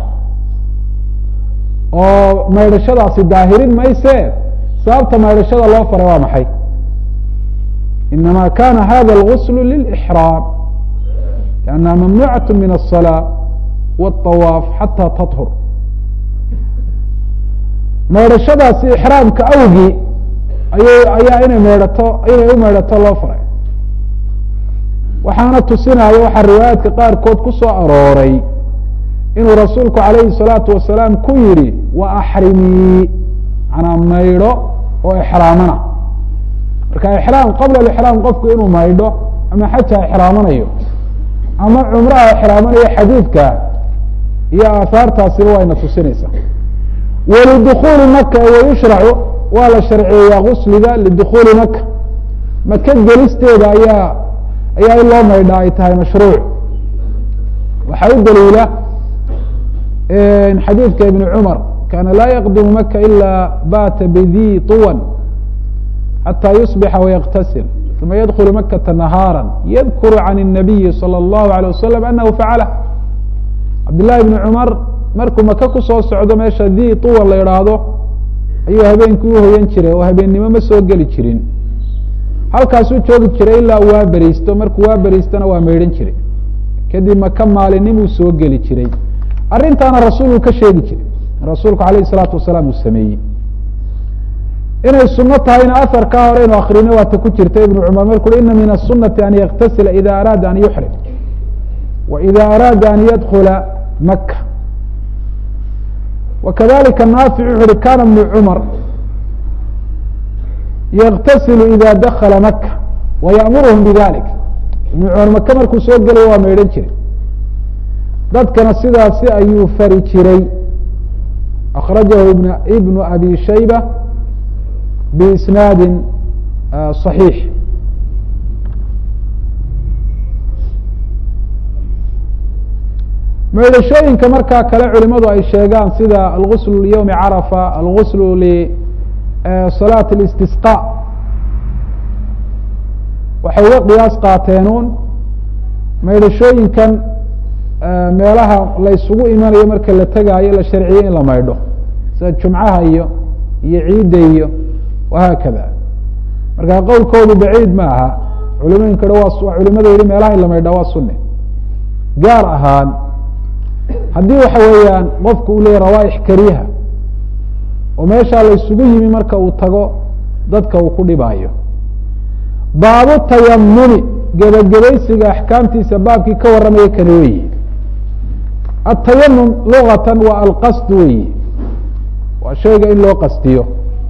oo maydhashadaasi daahirin mayse sababta maydhashada loo faray waa maxay inama kana hada اlgusl lilإxraam لأnnaha mamnucaة min الصلاة wالطawaaf xatى taطhur maydhashadaasi ixraamka awgii ayay ayaa inay maydhato inay u maydhato loo faray waxaana tusinaya waxaa riwaayaadka qaarkood ku soo arooray inuu rasuulku calayhi الsalaatu wasalaam ku yihi wa axrimii manaa maydho oo ixraamana marka ixraam qabla alixraam qofku inuu maydho ama xaja ixraamanayo ama cumraha ixraamanayo xadiidka iyo aahaartaasiba wayna tusinaysaa walidukuli maka wayushracu waa la sharciyeeyaa gusliga lidukuli maka maka gelisteeda ayaa ayaa in loo maydhaa ay tahay mashruuc waxaa u daliila xadiidka ibn cumar kana laa yaqdimu maka ila bata bidi طuwan xatى yusbixa wayaktasil uma yadkulu makata nahaara yadkuru can الnabiyi salى اllahu alيه wasalam anahu facala cabdillahi bni cumar markuu maka kusoo socdo meesha di طuwan la idhaahdo ayuu habeenkii uhoyan jiray oo habeennimo ma soo geli jirin halkaasuu joogi jiray ilaa waa beriisto markuu waa beriistona waa maydhan jiray kadib maka maalinimuu soo geli jiray arrintaana rasuulku ka sheegi jiray rasuulku alayh الsalaatu wasalaam uu sameeyey inay suno tahayna aharkaa hore inu akrino waata ku jirta ibnu cumar marku ui ina min aلsunati an yaktasila ida araada an yuxrim wa ida araada an yadkula maka wakadalika naafic wuxu uhi kana ibnu cumar yaktasilu ida dakala maka wayaأmuruhum bidalik ibnu cumar maka markuu soo gelaya waa maydhan jiray dadkana sidaasi ayuu fari jiray akrajahu ibnu abi shayba biisnaadi صaxiix maydhashooyinka markaa kale culimadu ay sheegaan sida algusl lyowmi carafa algusl lisalaat اlistisqa waxay uga qiyaas qaateenuun maydhashooyinkan meelaha la ysugu imanayo marka la tegaayo la sharciyey in la maydho sida jumcaha iyo iyo ciidda iyo wahaakada marka qowlkoodu baciid ma aha culimooyinka ha waa culimada yihi meelaha in la maydhaa waa sunne gaar ahaan haddii waxa weeyaan qofku uu leeyay rawaaix kariha oo meeshaa la ysugu yimi marka uu tago dadka uu ku dhibaayo baabu tayamumi gebagabaysiga axkaamtiisa baabkii ka warramaya kani weyi atayamum lugatan waa alqasd weyi waa shayga in loo qastiyo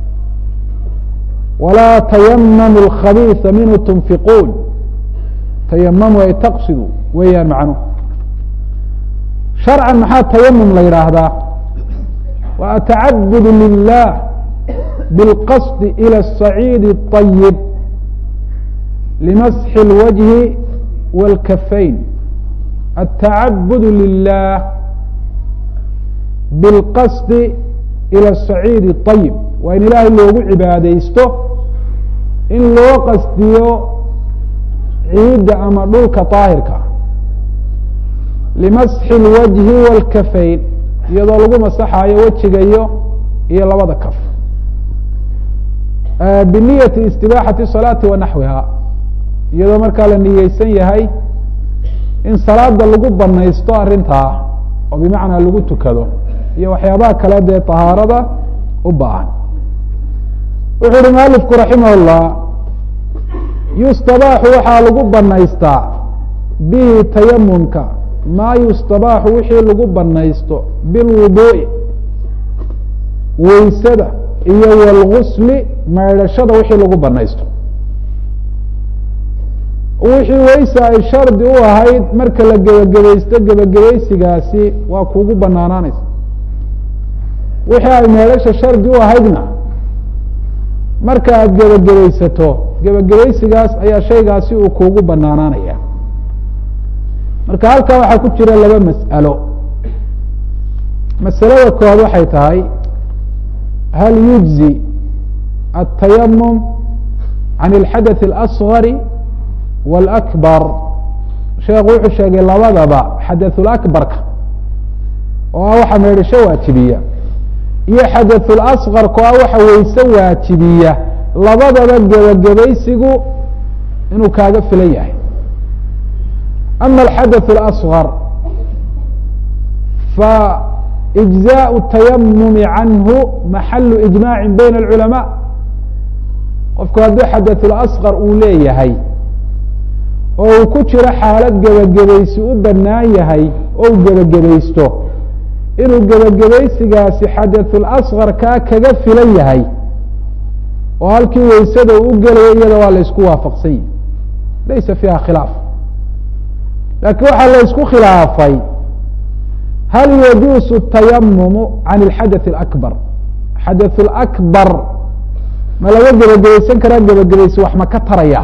walaa tayamamu alkhabiisa minhu tunfiquun tayamamu ay taqsidu weeyaan macnuhu sharcan maxaa tayamum la yidhaahdaa wa atacabud lilah biاlqasdi ilى الصaciidi الطayib limasxi اlwajhi wاlkafayn atacabud lilah biاlqasdi ilى الصaciidi الطayib waa in ilaahay loogu cibaadeysto in loo qasdiyo ciidda ama dhulka طaahirka limasxi اlwajhi wاlkafayn iyadoo lagu masaxaayo wejiga iyo iyo labada kaf biniyati istibaaxati salaati wa naxwiha iyadoo markaa la niyeysan yahay in salaada lagu banaysto arrintaa oo bimacnaa lagu tukado iyo waxyaabaha kale dee طahaarada u baahan wuxuu uhi mualifku raximah اllah yustabaaxu waxaa lagu banaystaa bihi tayamumka maa yustabaaxu wixii lagu banaysto bilwuduu'i weysada iyo wاlgusli maydhashada wixii lagu banaysto wixii weysa ay shardi u ahayd marka la gebagabaysto gebagabaysigaasi waa kugu banaanaanaysa wixii ay meedhasha shardi u ahaydna marka aada gebagabaysato gebagabaysigaas ayaa shaygaasi uu kuugu banaanaanaya marka halkaa waxaa ku jira laba mas'alo masalada koowaad waxay tahay hal yujzi التayamum can اlxadaث اlأصغari wاlأkbar sheekhu wuxuu sheegay labadaba xadaثulakbarka oo ah waxa meedhasho waajibiya iyo xadaثulasqarka oo ah waxa weyse waajibiya labadaba gebagabaysigu inuu kaaga filan yahay ama alxadaث اlasغar faإجزاء التayamumi canhu maxalu iجmaaci bayn اlculamاء qofku hadduu xadaثulasqar uu leeyahay oo uu ku jiro xaalad gebagabaysi u banaan yahay oo u gebagabaysto inuu gebagabaysigaasi xadaثulasqar kaa kaga filan yahay oo halkii weysada uu u gelaya iyada waa la isku waafaqsan yihi laysa fiiha khilaaf laakiin waxaa la isku khilaafay hal yajuusu tayamumu can اlxadaث اlakbar xadaث اlakbar ma laga gebagabaysan karaa gebagabaysi wax ma ka taraya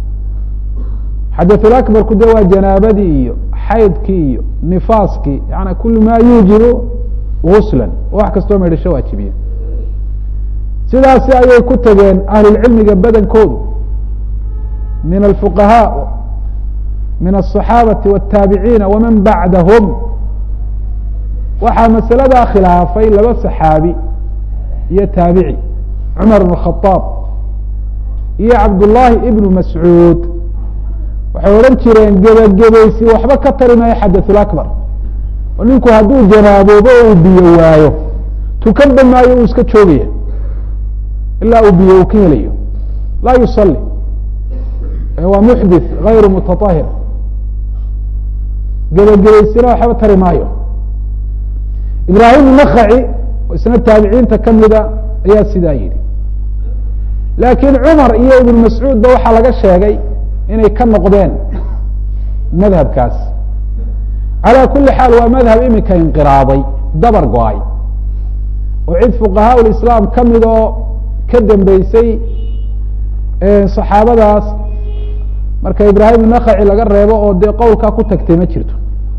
xadaث اlakbarku de waa janaabadii iyo xaydkii iyo nifaaskii yani kul ma yuujibu gusla wax kastoo maydhasho waajibiya sidaasi ayay ku tageen ahlulcilmiga badankoodu min alfuqahaa min الصaxaabati wالtaabiciina waman bacdahum waxaa masaladaa khilaafay laba saxaabi iyo taabici cumar bn khaaab iyo cabdullaahi ibnu mascuud waxay odhan jireen gebagabaysi waxba ka tari maayo xadaث اakbar oo ninku hadduu janaaboobo uu biyo waayo tukanba maayo uu iska joogaya ilaa uu biyo uu ka helayo laa yusali waa muxdith gayru mutaطahir gebagabaysina waxba tari maayo ibraahim nakaci oo isna taabiciinta kamida ayaa sidaa yidhi laakiin cumar iyo ibn mascuud ba waxaa laga sheegay inay ka noqdeen madhabkaas calى kuli xaal waa madhab imika inqiraaday dabar go-ay oo cid fuqahaa islaam ka mid oo ka dambeysay saxaabadaas marka ibraahim nakaci laga reebo oo dee qowlkaa ku tagtay ma jirto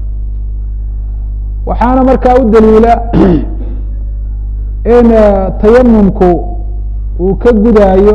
waxaana markaa u daliila in tayamumku uu ka gudaayo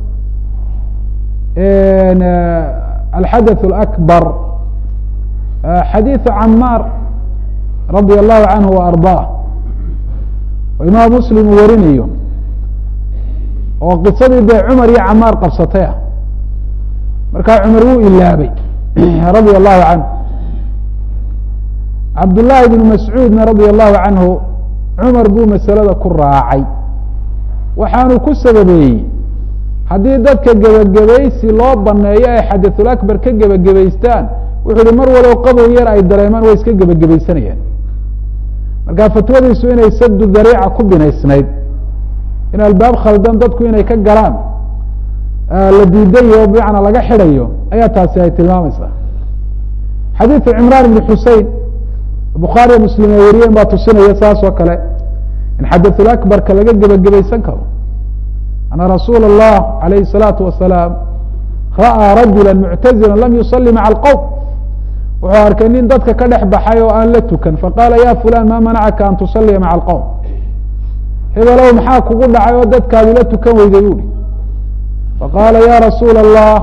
alxadaث اlأkbar xadiiثu camaar radia allahu canhu وarضaah oo imaam muslim uu warinayo oo qisadii dee cumar iyo camaar qabsatay ah markaa cumar wuu ilaabay radia allahu canhu cabdullaahi bnu mascuudna radia allahu canhu cumar buu masalada ku raacay waxaanu ku sababeeyey haddii dadka gebagabaysi loo baneeyo ay xadaثulakbar ka gebagabaystaan wuxuu yihi mar walow qabow yar ay dareemaan way iska gebagabaysanayaan marka fatwadiisu inay sadu dariica ku binaysnayd in albaab khaldan dadku inay ka galaan la diidayo bimacnaa laga xidhayo ayaa taasi ay tilmaamaysaa xadiiثu cimraan ibn xusein bukhaariya muslim ay wariyeen baa tusinaya saas oo kale in xadaثulakbarka laga gebagabaysan karo ana rasuula الlah alayhi الsalaatu wasalaam ra'aa rajula muctazila lam yusali maca alqowm wuxuu arkay nin dadka ka dhex baxay oo aan la tukan faqaala ya fulan ma manacaka an tusaliya maca alqowm hebelow maxaa kugu dhacay oo dadkaadi la tukan weyday buuhi faqaala ya rasuula الlah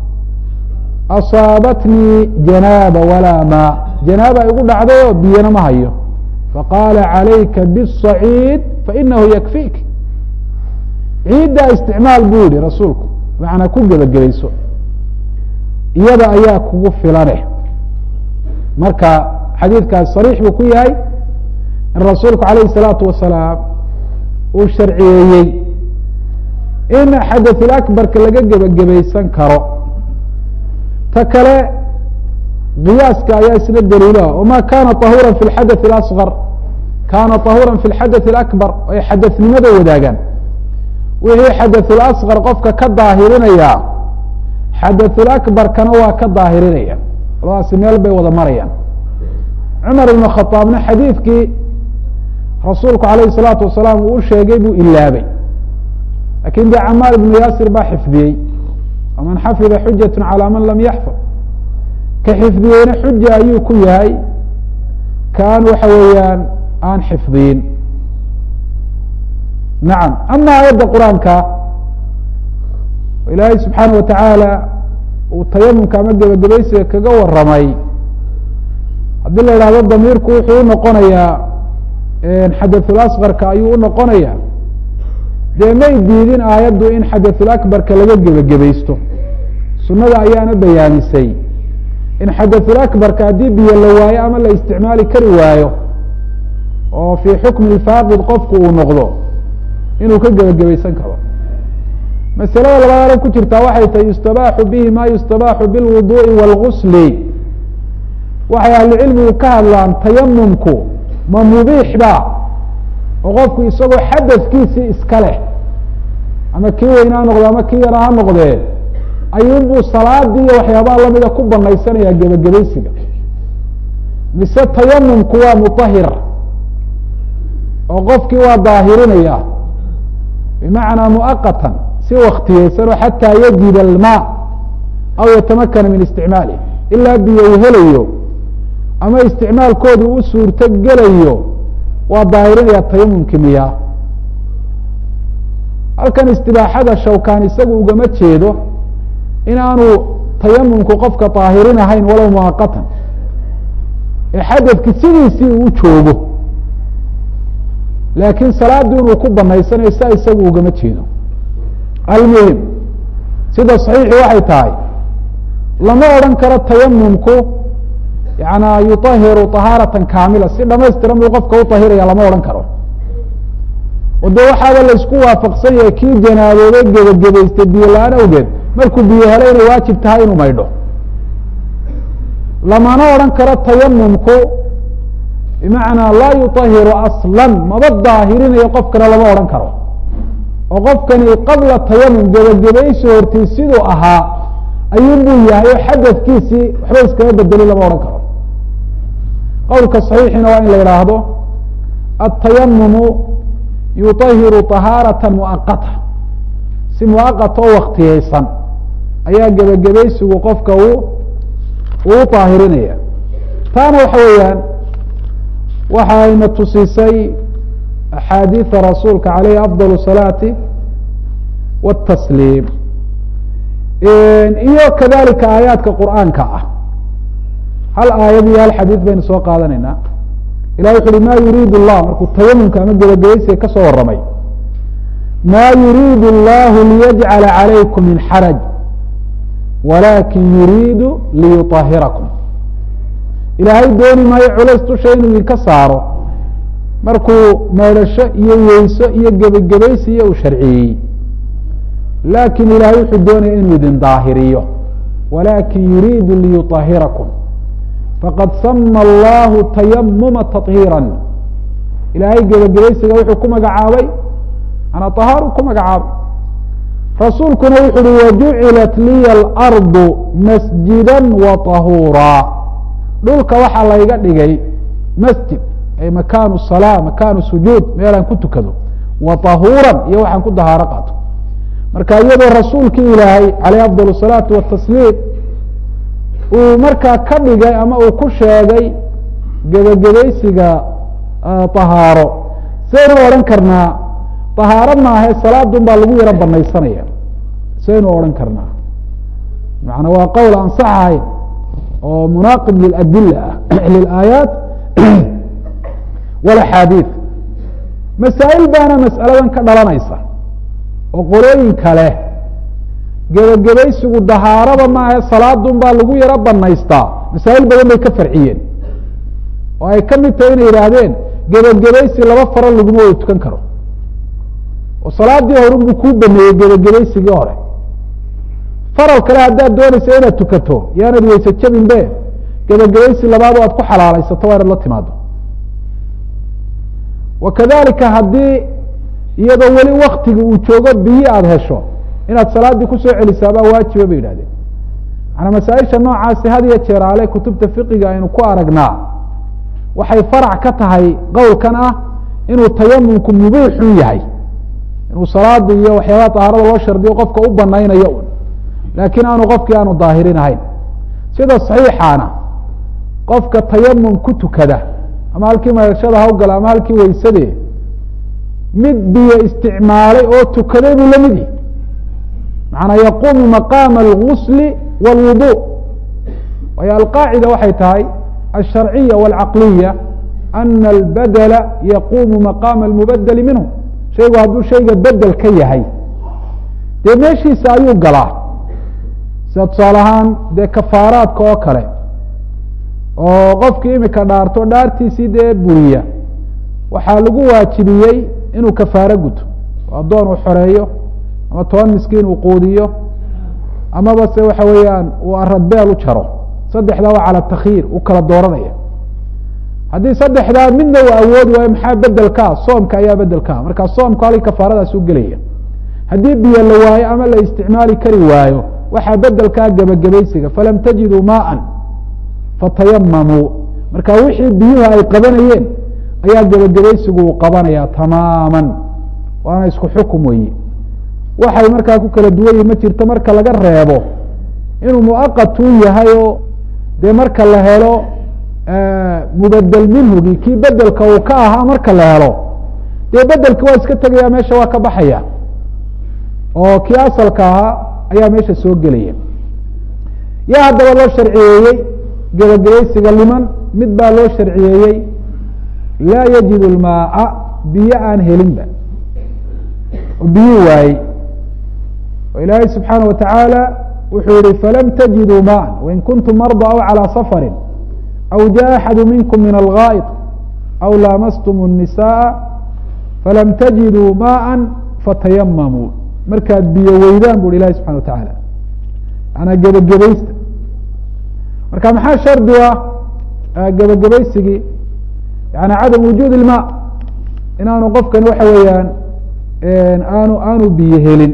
asaabatnii janaaba walaa maa janaaba igu dhacday oo biyana ma hayo faqaala calayka bالصaciid fainahu yakfiik ciiddaa isticmaal buu yihi rasuulku macnaa ku gebagabayso iyada ayaa kugu filane marka xadiidkaas sariix buu ku yahay in rasuulku alayh الsalaatu wasalaam uu sharciyeeyey in xadaثulakbarka laga gebagabaysan karo ta kale qiyaaska ayaa isna daliilaha wama kana طahuura fi اxadaث اأصغar kana طahuura fi اxadaث اأكbar ay xadaثnimada wadaagaan wixii xadaثulasqar qofka ka daahirinaya xadaثulakbarkana waa ka daahirinaya labadaasi meel bay wada marayaan cumar ibn khaaabna xadiidkii rasuulku alayh الsalaatu wasalaam uu u sheegay buu ilaabay lakin de camaar ibnu yaasir baa xifdiyey waman xafida xujaة calى man lam yaxfad ka xifdiyeyna xuja ayuu ku yahay kaan waxa weeyaan aan xifdiyin nacam ama aayadda qur-aanka ilaahay subxaana watacaala uu tayamumka ama gebagabaysiga kaga waramay haddii la idhahdo damiirku wuxuu unoqonayaa xadaثulasqarka ayuu unoqonaya dee may diidin aayaddu in xadaثulakbarka laga gebagabaysto sunada ayaana bayaamisay in xadaثulakbarka haddii biyo la waayo ama la isticmaali kari waayo oo fii xukmi faaqid qofku uu noqdo inuu ka gebagabaysan karo masalada labaad ku jirtaa waxay tahay yustabaaxu bihi ma yustabaaxu bilwuduءi wاlgusli waxay ahlucilmigu ka hadlaan tayamumku ma mubiix ba oo qofku isagoo xadafkiisii iska leh ama kii weyn ha noqde ama kii yara ha noqdee ayuunbuu salaadii iyo waxyaabaha lamida ku banaysanayaa gebagabaysiga mise tayamumku waa mutahir oo qofkii waa daahirinaya bimacnaa muaqatan si waktiyeysan oo xataa yajid almaa aw yatamakana min isticmaalih ilaa biyo uu helayo ama isticmaalkoodu u suurto gelayo waa daahirinaya tayamumki miyaa halkan istibaaxada shawkaan isagu ugama jeedo inaanu tayamumku qofka daahirin ahayn walow muaqatan ee xadadki sidiisii uu joogo laakiin salaadii inuu ku banaysanayo saa isagu ugama jeedo almuhim sida saxiixi waxay tahay lama odhan karo tayamumku yana yuطahiru طahaaratan kaamila si dhamaystiran buu qofka uطahiraya lama odhan karo o de waxaaba laysku waafaqsan yahay kii janaaboobay gebagabaystay biyo la-aan awgeed markuu biyo helo inay waajib tahay inuu maydho lamana odhan karo tayamumku bimacnaa laa yuطahiru aslan maba daahirinayo qofkana lama odhan karo oo qofkani qabla tayamum gebagabaysi hortii siduu ahaa ayuunbuu yahay oo xadadkiisii waxba iskama bedeli lama odhan karo qowlka صaxiixina waa in la idhaahdo atayamumu yuطahiru طahaaraةa muaqata si muaqata oo waktiyeysan ayaa gebagabaysigu qofka uu uu طaahirinaya taana waxa weeyaan waxa ayna tusisay axaadiiثa rasuulka عalayhi afضل الصalaaةi والtasliim iyo kadalika aayaadka qur'aanka ah hal aayad iyo hal xadiid baynu soo qaadanaynaa ilah wuxu uhi ma yuriid الlah markuu tayamumka ama gebagabaysiga ka soo waramay ma yuriid اllah liyajcala عalaykum min xaraj walakin yuriidu liyuطahirakum ilaahay dooni maayo culays dusha inuu idinka saaro markuu meedhasho iyo weyso iyo gebagabaysiyo uu sharciyey lakin ilahay wuxuu doonaya inuu idin daahiriyo walakin yuriidu liyuطahirakum faqad sama allahu tayamuma tahiira ilaahay gebagabaysiga wuxuu ku magacaabay ana طahaaru ku magacaabay rasuulkuna wuxu uhi wajucilat liya alardu masjida wa طahuura dhulka waxaa layga dhigay masjid ay makaanu salaa makaanu sujuud meelaan ku tukado wa طahuuran iyo waxaan ku dahaaro qaato marka iyadoo rasuulkii ilaahay alayh afضal الsalaatu watasliim uu markaa ka dhigay ama uu ku sheegay gebagabaysiga طahaaro saynu odhan karnaa طahaaro maahe salaadun baa lagu yaro banaysanaya saynu odhan karnaa maana waa qowl aan sax ahayn oo munaaqib liladila ah lilaayaat walaxaadiid masaa'il baana mas'aladan ka dhalanaysa oo qolooyin kale gebagabaysigu dahaarada maahe salaadun baa lagu yaro banaystaa masaa'il badan bay ka farciyeen oo ay ka mid tahay inay yidhaahdeen gebagabaysi laba faro laguma wada tukan karo oo salaadii horun buu kuu baneeyey gebagabaysigii hore faral kale haddaad doonaysa inaad tukato yaanad weyse jabin be gebagabaysi labaad o aad ku xalaalaysato waa inaad la timaado wa kadalika haddii iyadoo weli waktiga uu joogo biyi aada hesho inaad salaaddii kusoo celisaabaa waajiba bay yidhahdeen maanaa masaaisha noocaasi had iyo jeer ale kutubta fiqiga aynu ku aragnaa waxay farac ka tahay qowlkan ah inuu tayamumku mubiixun yahay inuu salaada iyo waxyaabaha tahaarada loo shardiyo qofka u banaynayo un laakiin aanu qofkii aanu daahirin ahayn sida saxiixaana qofka tayamum ku tukada ama halkii maydashada hawgala ama halkii weysade mid biyo isticmaalay oo tukaday buu la mid yihi macanaa yaquumu maqaama algusli wاlwudu waayo alqaacida waxay tahay alsharciya wاlcaqliya ana albadela yaquumu maqaama almubadeli minhu shaygu hadduu shayga bedel ka yahay dee meeshiisa ayuu galaa sida tusaale ahaan dee kafaaraadka oo kale oo qofkii imika dhaarto dhaartiisii dee buriya waxaa lagu waajibiyey inuu kafaaro guto oo addoon uu xoreeyo ama toban miskiin uu quudiyo amaba se waxa weeyaan uu aradbeel u jaro saddexdaa waa cala takyiir u kala dooranaya haddii saddexdaa midna uu awoodi waayo maxaa bedelkaa soomka ayaa bedelkaa markaa soomku halkii kafaaradaas u gelaya haddii biyo la waayo ama la isticmaali kari waayo waxaa bedelkaa gebagabaysiga falam tajiduu maaan fatayamamuu marka wixii biyuhu ay qabanayeen ayaa gebagabaysigu uu qabanaya tamaaman waana isku xukum weyi waxay markaa ku kala duwan yihin ma jirto marka laga reebo inuu muaqatun yahay oo dee marka la helo mubadel minhugi kii bedelka uu ka ahaa marka la helo dee bedelki waa iska tegaya meesha waa ka baxaya oo kii asalka ahaa ayaa meesha soo gelaya yaa haddaba loo sharciyeeyey gebagabaysiga liman mid baa loo sharciyeeyey laa yajid lmaaa biyo aan helinba oo biyi waayey oo ilaahay subxaana wa tacaala wuxuu yihi falam tajiduu maan wain kuntum marda aw calىa safari aw jaءa axadu minkum min algaaئط aw laamastum الnisaءa falam tajiduu maءa fatayamamuu markaad biyo weydaan bu ilahi subxana wa tacaala manaa gebagabaysta marka maxaa shardi ah gebagabaysigii yani cadam wujuud ilma inaanu qofkan waxa weeyaan aanu aanu biyo helin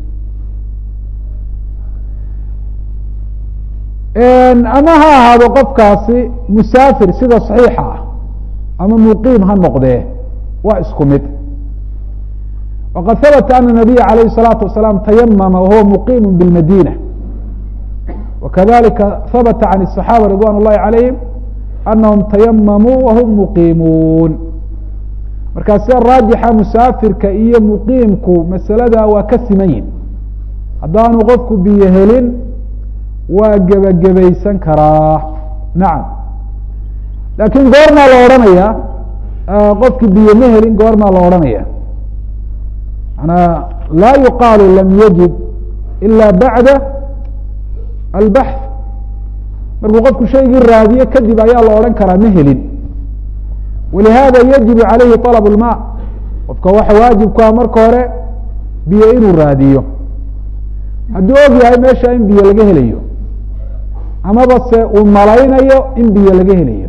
ama ha ahaado qofkaasi musaafir sida صaxiixa ah ama muqiim ha noqdee waa isku mid waqad habata ana nabiya alayh الsalaatu wasalaam tayamama wahuwa muqiim biاlmadina wakadalika habata can الصaxaaba ridwan اllahi calayhim anahum tayamamuu wahum muqiimuun markaa sida raajixa musaafirka iyo muqiimku masalada waa ka siman yihin haddaanu qofku biyo helin waa gebagabaysan karaa nacam laakiin goormaa la odhanaya qofki biyo ma helin goormaa la odhanaya manaa laa yuqaalu lam yajid ila bacda albaxth markuu qofku shaygii raadiyo kadib ayaa la odhan karaa ma helin walihada yajibu calayhi طalab اlma qofka waxa waajib ku ah marka hore biyo inuu raadiyo hadduu og yahay meesha in biyo laga helayo amaba se uu malaynayo in biyo laga helayo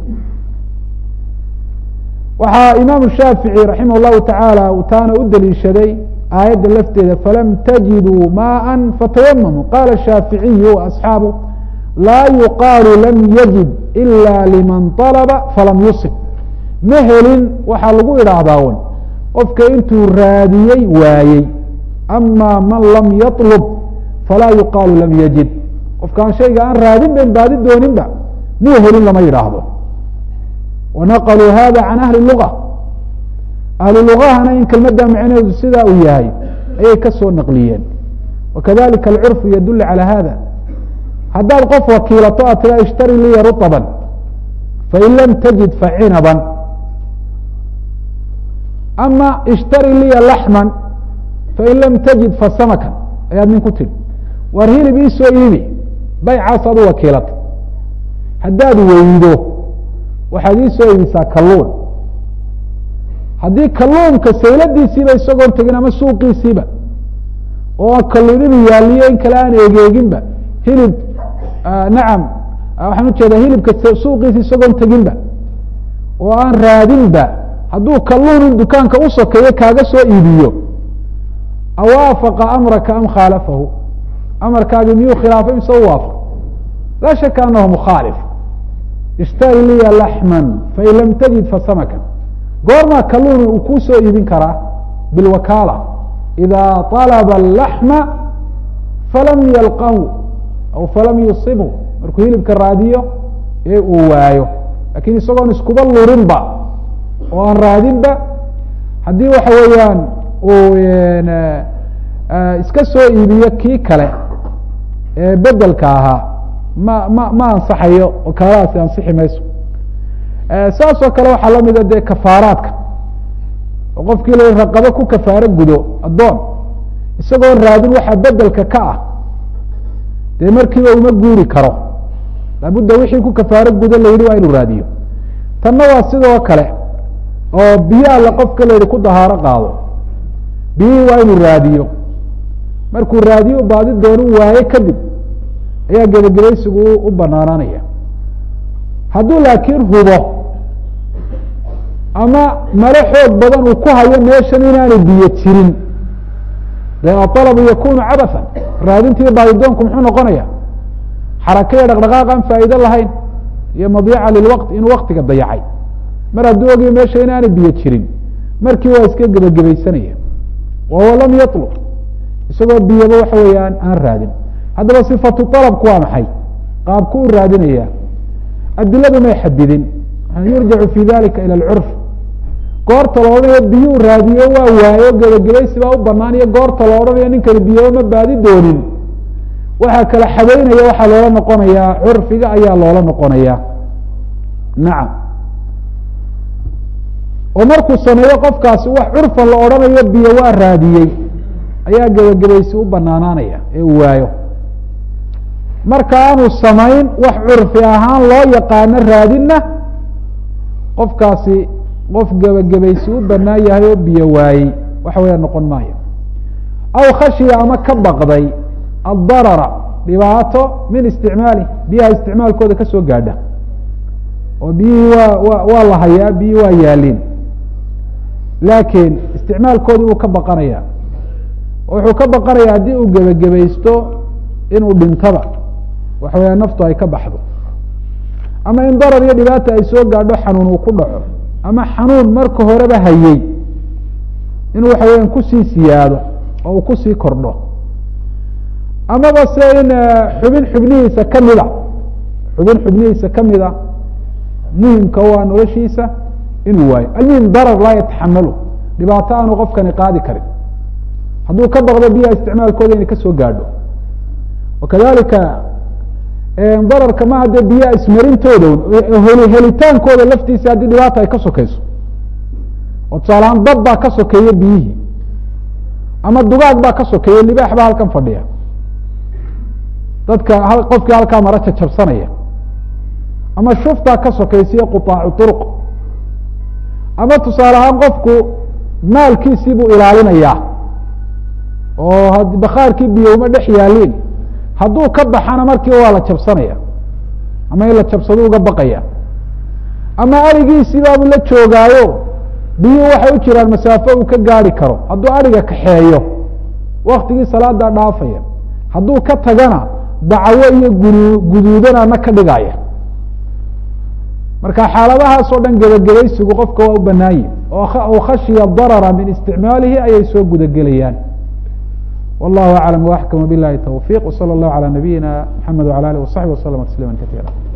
waxaa imaamu shaafiعي raximah الlahu taعaalى uu taana u daliishaday aayadda lafteeda falam tajiduu maءa fatayamamu qala shaaficiyu asxaabu laa yuqaalu lam yajid ila liman طalba falam yusib ma helin waxaa lagu idhaahdaa un qofka intuu raadiyey waayey ama man lam yaطlb falaa yuqaalu lam yajid qofkaan shayga aan raadin ban baadi dooninba muu helin lama yidhaahdo wanaqaluu hada can ahli luga ahlu lugahana in kelmadda macneedu sidaa uu yahay ayay ka soo naqliyeen wakadalika alcurfu yadul calى hada haddaad qof wakiilato aad tira ishtari liya ruطba fain lam tajid facinaban ama ishtari liya laxma fain lam tajid fasamakan ayaad nin ku tidhi waar hilib iisoo iibi baycaas aad u wakiilata haddaad weydo waxaad iisoo iibisaa kalluun haddii kalluunka sayladiisiiba isagoon tegin ama suuqiisiiba oo kalluun inuu yaaliyo in kale aan egeeginba hilib nacam waxaan ujeedaa hilibka suuqiisa isagoon teginba oo aan raadinba hadduu kalluun in dukaanka u sokeeyo kaaga soo iibiyo awaafaqa amraka am khaalafahu amarkaagi miyuu khilaafay mise u waafaq laa shaka anahu mukhaalif ishtari liya laxman fain lam tajid fasamakan goormaa kalluun uu kuu soo iibin karaa bilwakaala idaa طalaba alaxma falam yalqahu aw falam yusibhu markuu hilibka raadiyo ee uu waayo lakin isagoon iskuba lurinba oo aan raadinba haddii waxa weeyaan uu iska soo iibiyo kii kale ee bedelka ahaa ma ma ma ansaxayo oo kaaladaasi ansixi mayso saas oo kale waxaa lamida dee kafaaraadka oo qofkii la raqabo ku kafaaro gudo addoon isagoon raadin waxaa bedelka ka ah dee markiiba uma guuri karo laabudda wixii ku kafaaro gudo la yihi waa inuu raadiyo tanna waa sidoo kale oo biyo alla qofka la yihi ku dahaaro qaado biyihii waa inuu raadiyo markuu raadiyo baadi doonu waaye kadib ayaa gebagabaysigu u banaanaanaya hadduu laakiin hubo ama malo xoog badan uu ku hayo meeshan inaanu biyo jirin dee aalabu yakunu cabathan raadintii baadidoonku muxuu noqonaya xarakaya dhaqdhaqaaq aan faa'iido lahayn iyo madiica lilwaqt inuu waktiga dayacay mar hadduu ogiyo meesha inaanay biyo jirin markii waa iska gebagabaysanaya wahuwa lam yatlub isagoo biyaba waxa weeyaan aan raadin haddaba sifatu alabku waa maxay qaabku u raadinaya adiladu may xadidin yurjacu fi dalika ilى اcurf goorta la odhanayo biyuu raadiyo waa waayo gebagabaysi baa u banaan iyo goorta la odhanayo ninkani biyaba ma baadi doonin waxaa kala xadeynaya waxaa loola noqonayaa curfiga ayaa loola noqonaya nacam oo markuu sameeyo qofkaasi wax curfan la odhanayo biyo waa raadiyey ayaa gebagabaysi u banaanaanaya ee uu waayo marka aanu samayn wax curfi ahaan loo yaqaano raadinna qofkaasi qof gebagabaysi u banaan yahay oo biyo waayey waxa weya noqon maayo aw khashiya ama ka baqday addarara dhibaato min isticmaali biyaha isticmaalkooda kasoo gaadha oo biyihii waa wa waa la hayaa biyihii waa yaaliin laakiin isticmaalkoodii uu ka baqanaya wuxuu ka baqanaya haddii uu gebagabaysto inuu dhintaba waxa weya naftu ay ka baxdo ama in darar iyo dhibaata ay soo gaadho xanuun uu ku dhaco ama xanuun marka horeba hayey inuu waxa weeyaan kusii siyaado oo uu kusii kordho amaba se in xubin xubnihiisa kamida xubin xubnihiisa kamida muhimka waa noloshiisa inuu waayo almuhim darar laa yataxamalu dhibaato aanu qofkani qaadi karin hadduu ka baqdo biyaha isticmaalkooda inay kasoo gaadho wakadalika dararka ma haddee biyaha ismarintooda helitaankooda laftiisa haddii dhibaata ay ka sokeyso oo tusaalahaan dad baa ka sokeeya biyihii ama dugaag baa ka sokeeya libaax baa halkan fadhiya dadka qofkii halkaa mara jajabsanaya ama shuftaa ka sokeysiyo quaacu uruq ama tusaale ahaan qofku maalkiisii buu ilaalinayaa oo bakhaarkii biyo uma dhex yaaliin hadduu ka baxana markiiba waa la jabsanaya ama in la jabsado uga baqaya ama arigiisii baabuu la joogaayo biyuhu waxay u jiraan masaafo uu ka gaari karo hadduu ariga kaxeeyo waktigii salaadaa dhaafaya hadduu ka tagana dacawo iyo gu guduudanana ka dhigaya marka xaaladahaas oo dhan gebagabaysigu qofka waa u banaanye oo khashiya darara min isticmaalihi ayay soo gudagelayaan wallahu aclam waxkama bilahi tawfiq wsala allahu calى nabiyina mxamed wala alih wasaxbi waslama tasliima katiira